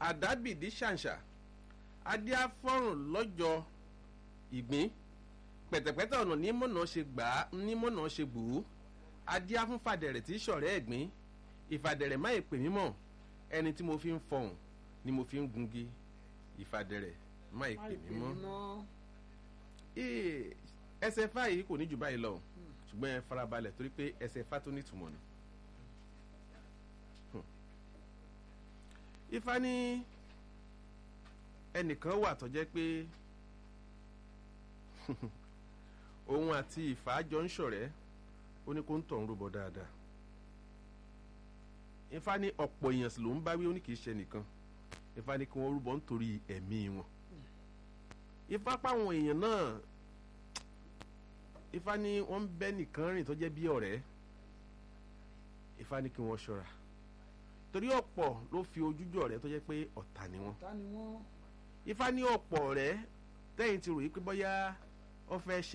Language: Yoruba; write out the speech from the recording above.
àdábìdí ṣàǹṣà adíáfọ́rùn lọ́jọ́ ìgbín pẹ̀tẹ̀pẹ̀tẹ̀ ọ̀nà nímọ̀nà ṣe gbà á nímọ̀nà ṣe gbù ú adíá fún fàdẹ̀rẹ̀ tí ṣọ̀rẹ́ ẹ̀gbín ìfàdẹ̀rẹ̀ má èpè mímọ̀ ẹni tí mo fi ń fọhùn ni mo fi ń gungi ìfàdẹ̀rẹ̀ má èpè mímọ́ ẹsẹ̀ fá yìí kò ní jù báyìí lọ ṣùgbọ́n ẹ farabalẹ̀ torí pé ẹsẹ̀ fá tó nítumọ̀ ni. ifá ní ẹnìkan wà tó jẹ́ pé òun àti ìfà jọ ń ṣọ̀rẹ́ ó ní kó ń tọ̀hún rúbọ dáadáa ifá ní ọ̀pọ̀ èèyàn sì ló ń bá wí ó ní kì í ṣe nìkan ifá ní kí wọ́n rúbọ nítorí ẹ̀mí wọn ifá páwọn èèyàn náà ifá ní wọ́n ń bẹ́ nìkan rìn tó jẹ́ bí ọ̀rẹ́ ifá ní kí wọ́n ṣọ́ra torí ọ̀pọ̀ ló fi ojújọ ọ̀rẹ́ tó jẹ́ pé ọ̀tá ni wọ́n ifá ní ọ̀pọ̀ ọ̀rẹ́ tẹ́yìn ti rò yí pé bọ́yá ọ fẹ́ ṣe.